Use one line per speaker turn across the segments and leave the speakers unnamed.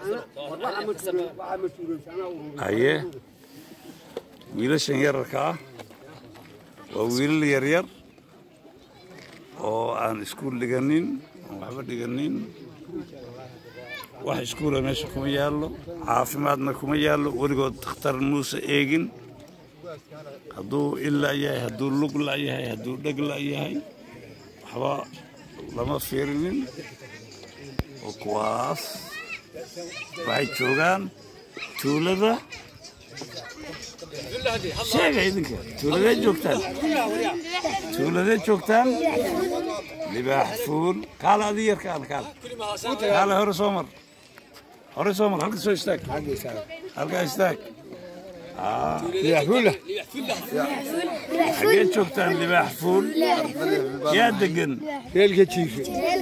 haye wiilashan yararka ah waa wiilal yaryar oo aan iskuul dhiganin aan waxba dhiganin wax iskuula meesha kuma yaallo caafimaadna kuma yaallo weligood dakhtar muuse eegin hadduu ila yahay hadduu lug la yahay hadduu dheg la yahay waxba lama fiirinin oo kuwaas waxay joogaan tuulada sheega idinka tuuladee joogtaan tuuladee joogtaan libaax fuul kaala adi yarka aan kaala kaala hore soo mar hore soo mar halka soo istaag halkaa istaag xagee joogtaan libaax fuul yaa degan
reelka jiife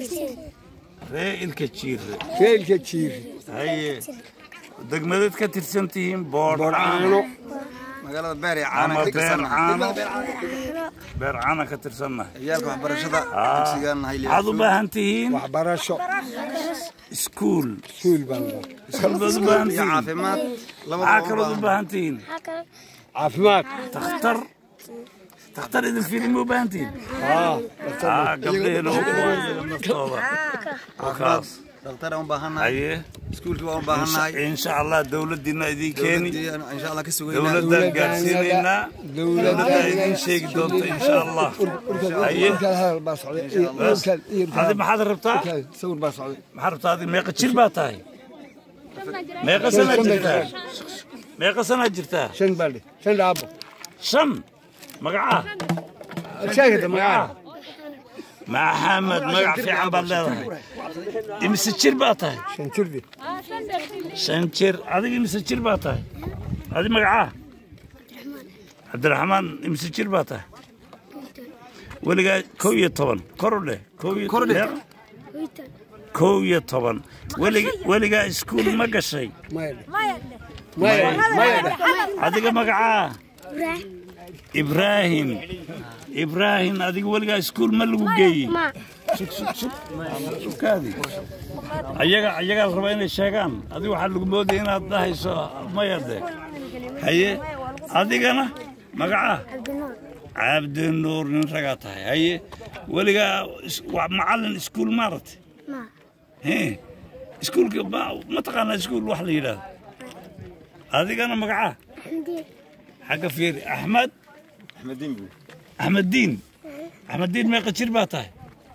ree ilka jiire
reelka jiife
haye degmadeed ka tirsan tihiin boodhcaano
magaalada beer ee caana
ama
ka
beer
tirsan
caano beer caana ka tirsannahay
ciyaalka waxbarashada
Ah.
dugsigan nahay
waxaad u baahan tihiin
waxbarasho
iskuul
suul baan leh
iskuul baad u baahan
iyo
tihiin
caafimaad
maxaa
labadaba
kalood u baahan tihiin
caafimaad
takhtar takhtar idin fiilin ma u baahan tihiin
haa
Ah, gabdhaheena u kuwaayaga naftooda oo kaas
dhaqtar aan u baahannahay
haye
iskuulkii waan u baahannahay
insha allah dowladdiina idin keeni
dowladdii insha allah ka sugaynaa
dowladdaan gaadhsiinaynaa dowladdaa idin sheegi doonta insha allah haye
urkaad hadal baa socday iyo urkaad iyo
adi maxaad rabtaa
urkaad sawir baa socday
maxaad rabtaa adi meeqa jir baa tahay meeqa sanaa jirtaa meeqa sanaa jirtaa
shan baa dheh shan dhaabo
shan magacaa
sheegata magaca
maxamed magac fiican baad leedahay imise jir baa tahay
shan jirdi
shan jir adiga imise jir baa tahay adi magacaa cabdiraxmaan imise jir baa tahay weligaa kow iyo toban kor u dheh kow iyo meeqa? kow iyo toban Welig- weligaa iskuul ma gashay
maya dheh maya maya dheh
adiga magacaa ibraahim ibraahim adiga weligaa iskuul ma lagu geeyey sug sug sug sugkaadi ayaga ayagaa la rabaa inay sheegaan adiga waxaa lagu moodaya inaad dhahayso maya de haye adigana magacaa cabdinuur nin ragaa tahay haye weligaa is- waa macallin iskuul maaragtay Hee, iskuulka ma- ma taqaanaa iskuul wax la yidhaahdo adigana magacaa xagga fiiri axmed axmed diin axmed diin meeqa jir baa tahay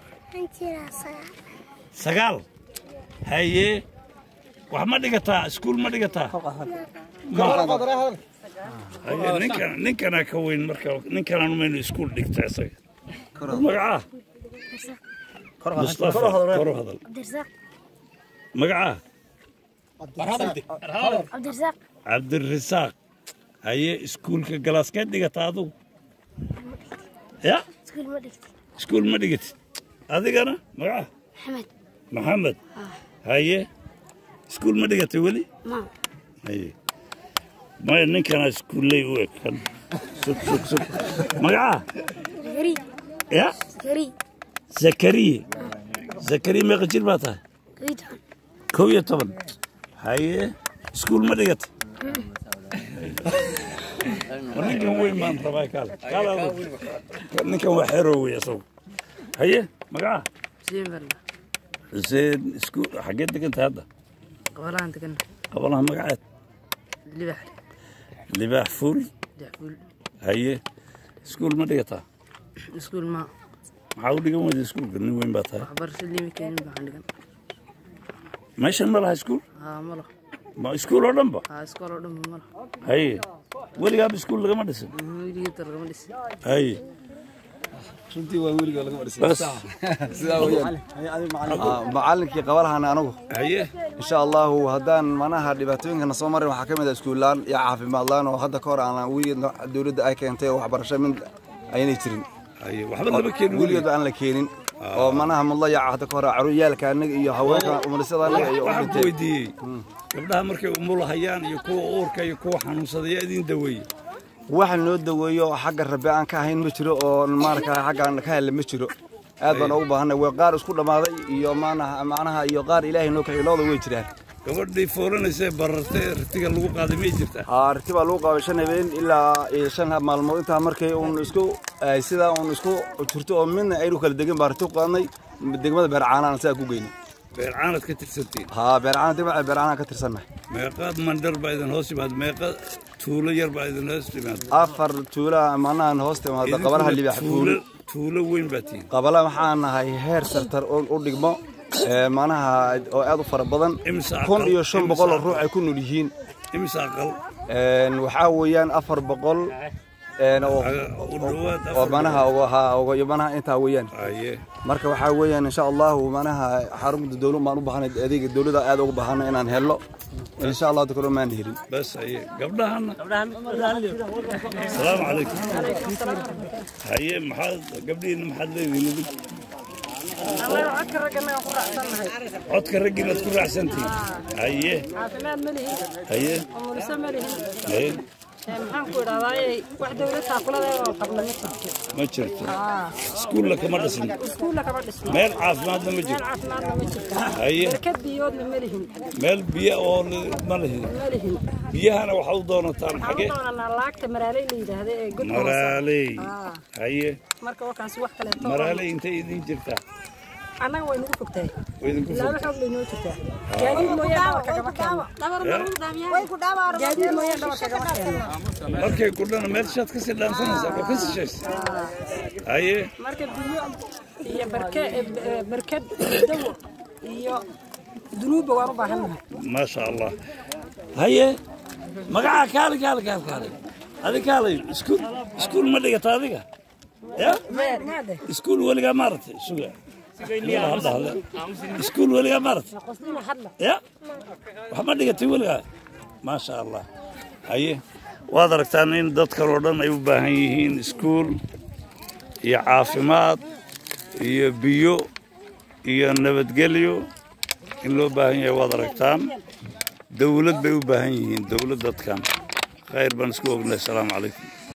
sagaal haye wax ma dhigataa iskuul ma dhigataa Ma- haye ninkan ninkanaa ka weyn marka ninkanaan maynu iskuul dhigta isaga magacaa mustafa kor u hadal magacaa
cabdirasaaq
cabdirasaaq haye iskuulka galaaskeed dhigataa adugu ya
iskuul ma dhigtay
iskuul ma dhigatid adigana magacaa
maxamed
maxamed haye iskuul ma dhigatay weli
ma
haye maya ninkana iskuulley u eg kan sug sug sug magacaa
zakari
ya
zakari
zakariye zakariye meeqa jir baa tahay
kaytaan
kow iyo toban haye iskuul ma dhigatay war ninkan weyn baan rabaa kaale kaale adigu. ninkan waa xero wey isagu haye magacaa
Xuseen Barna,
xuseen iskuul xageed degantahay hadda
qabalahan degan,
qabalaha magaceed
libax,
libaax fuul
daxfuul,
haye iskuul ma dhigataa
iskuul ma,
maxaa u dhigan weyda iskuulka nin weyn baa tahay
waxbarasho limi keenin baan dhigan.
meeshan ma laha iskuul
Haa malo,
ma iskuul oo dhanba
haa iskool oo dhan malo.
haye weligaaba iskuul lagama dhisin
Weligii dar lagama dhisi.
haye
runtii waa weliga laga marsiin
bas
sidaa weeyaan Ah, macallinkii qabalahana anagu
haye
insha allahu haddaan manaha dhibaatooyinkana soo marin waxaa ka mid ah iskuullaan iyo caafimaad laan oo hadda ka hor aan weligeed dowladda ay keentay oo waxbarasho mid aynay jirin
haye waxba lama keenin
weligeedba aan la keenin oo manaha mudlayaca hadda ka hor caruuryaalka anaga iyo haweenka umalisada anaga iyo u
waxaan ku
dhintay
weydiiyey gabdhaha markay umulahayaan iyo kuwa uurka iyo kuwa xanuunsaday yaa idin daweeye
wax noo daweeyo oo xagga rabbi aan ka ahayn ma jiro oo maarata xaggaan ka helle ma jiro aad baan ugu baahanay way qaar isku dhammaaday iyo maanaha macnaha iyo qaar ilaahay noo kaxiyo labada way jiraan
gabadhii fooranaysee barartay ee ritiga lagu qaaday may jirtaa
haa riti baa lagu qaabay shan habeen ilaa iyo shan maalmood intaa markay uun isku ay sidaa uun isku jirto oo midna aynu kala degin baa riti ku qaadnay degmada beercaanaan sidaa ku geynay
beer caanad ka tirsantiin
haa beercaan degmada beercaanaan ka tirsannahay
meeqaad mandhar baa idin hoos yimaada meeqa tuulo yar baa idin hoos yimaada
afar tuula manahan hoos timaado qabalaha
Idinkuna
libax
tuulo tuulo weyn baa tihiin
qabala waxaan nahay heer sartar oo u dhigmo ee manaha oo aad u fara badan
Imisa
kun
aqal?
iyo shan
Imisa
boqol oo
aqal?
ruux ay ku nool yihiin
imisa aqal
Een, waxaa weeyaan afar boqol een, oo
Aga- u dhowaad
oo
afar
manaha uga haa uga iyo manaha intaa weeyaan
aye
marka waxaa weeyaan insha allahu manaha xarunta dowlad baan u baahanay adeega dowladda aad ugu baahana inaan helno insha allah dadka maan helin
bas aye gabdhahana asalaamu calaykum haye maxaad gabdhihiina maxaad leedihiin idinku
codka raggana ku raacsannahay
codka raggiinaad ku raacsantihiin haye
caafimaad ma lihin
haye
umuliso ma lihin
haye
Ee, maxaan ku idhahdaaye wax dowlad taakuladee oo qabna ma jirto
ma jirto iskuulla kama dhisna
iskuulla kama dhisno
meel caafimaadna ma
meel
jirto
caafimaadna ma jirto
haye
barkad biyoodna ma lihin
meel biyo oo li- ma lihin
ma lihin
biyahana waxaa u doonataan
waxaan
xage
u doonanaa laagta maraaley la yidhaahda ee godka hoose
maraaley
Ah.
haye
marka wakaasi wax kaleeto
maraaley intay idin jirtaa
annaga way nagu fogtahay
way idinku
ilaaba
fog
xoog bay noo jirtaa gaadiid mooyaan dhabar kagama keeno gaadiid mooyaan dhabar kagama keeno
markay kudhana meel shaad kasii dhaansanaysaa oo ka sishaysa haye
marka biyo iyo barke eh, barkad iyo dawo iyo dunuubba waan u baahannahay
maasha allah haye magacaa kaali kaali kaali kaali adi kaalay iskuul iskuul ma dhigata adiga ya
maade
iskuul weligaa maaragtay suga Yalla hadda hadle. iskuul weligaa maaragtay
qosnina hadla
ya wax ma dhigatay weligaa maasha allah haye waad aragtaan in dadkan oo dhan ay u baahan yihiin iskuul iyo caafimaad iyo biyo iyo nabadgelyo in loo baahan yahay waad aragtaan dowlad bay u baahan yihiin dowlad dadkan khayr baan isku ognahay asalaamu calaykum